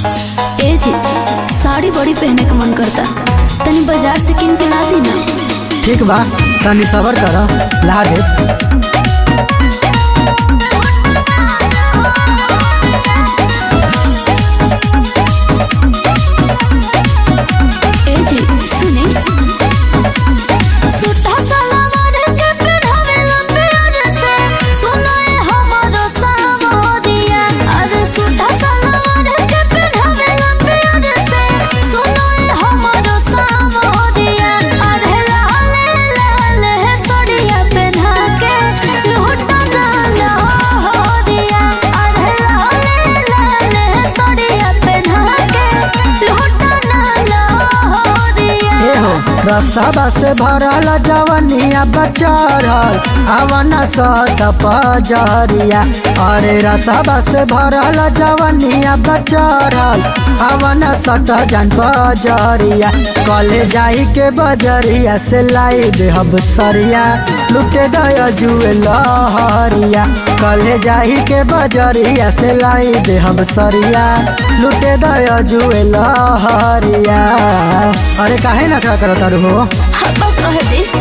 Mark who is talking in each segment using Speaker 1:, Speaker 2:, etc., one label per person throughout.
Speaker 1: ए जी साड़ी बड़ी पहने का मन करता तनी बाजार से किन के ला दी ना
Speaker 2: ठीक बा तनी सबर कर ला दे
Speaker 1: ए जी सुने सूटा सलवार के पहनावे ला प्यार से सुनाए हमारो सावरिया अरे सूटा सलवार के पहनावे ला प्यार से सुनाए हमारो सावरिया अरे लाले लाले सड़िया पहना के लूटा डाला होरिया अरे लाले लाले सड़िया पहना के लूटा डाला होरिया
Speaker 2: ए हो रसवा से भरल जवनिया बचरल अवन सत पजरिया अरे रसवा से भरल जवनिया बचरल अवन सत जन पजरिया कले जाई के बजरिया से लाई देहब सरिया लुटे दया जुए लहरिया कले जाई के बजरिया से लाई देहब सरिया लुटे दया जुए लहरिया अरे काहे ना क्या करत तारू हो
Speaker 1: हब्बत रहे दे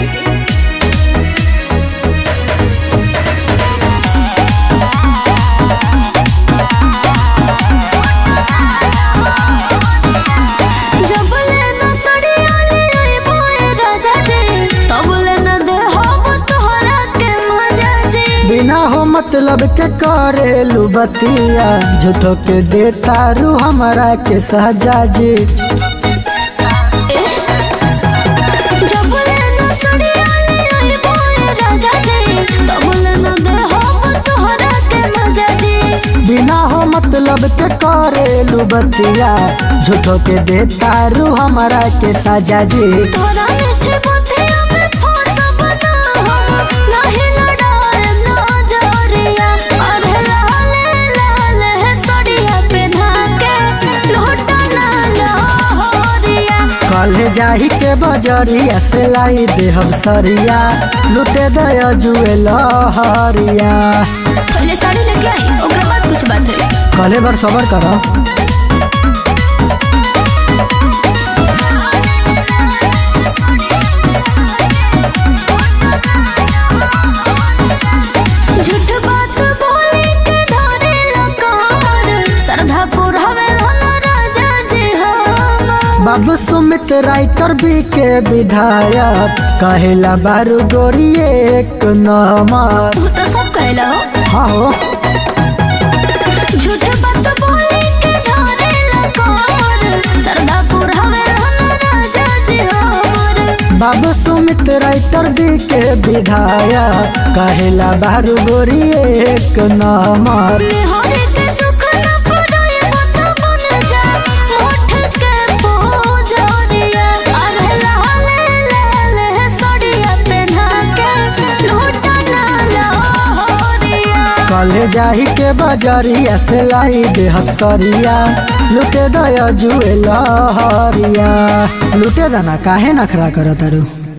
Speaker 1: जब लेना सड़िया ले आई बोए राजा जी तब लेना दे हम तोहरा के मजा जी
Speaker 2: बिना हो मतलब के करेलू बतिया झूठो के दे तारू हमरा के सहजा जी
Speaker 1: जब लेना सड़िया ले आई बोए राजा जी तब लेना दे हम तोहरा के मजा जी
Speaker 2: बिना हो मतलब के करेलू बतिया झूठो के दे तारू हमरा के सजा जी
Speaker 1: तोरा मीठे बुद्धिया में फंसब ना हम, नाही लड़ाए ना जोरिया। अरे लाले लाले सड़िया पेन्हा के लौटा ना लाहौरिया।
Speaker 2: कल जाही के बजरिया से लाई देहब सरिया लुटे दया जुए लहरिया
Speaker 1: पहले साड़ी लेके आई ओकरा बाद कुछ बात है
Speaker 2: कले बार सबर करो
Speaker 1: झूठ बात बोले के धरे लकार श्रद्धा पुरहवे ना राजा जी हम
Speaker 2: बाबू सुमित राइटर बी के विधायक कहेला बारू गोरी एक नंबर
Speaker 1: तू तो सब कहला हो
Speaker 2: हाँ हो
Speaker 1: झूठ बात बोले के धरे लकार श्रद्धा पुरहवे ना राजा जी हमर
Speaker 2: बाबू सुमित राइटर बी के विधायक कहेला बारू गोरी एक नंबर
Speaker 1: निहारे के सुख न पुराए मत बन जा मोठ के पूजोरिया अरे लाले लाले सड़िया पहना के लूटा ना लाहौरिया
Speaker 2: कले जाही के बजरिया से लाई देहब सरिया लुटे दया जुए लहरिया लुटे दाना काहे नखरा करत तारू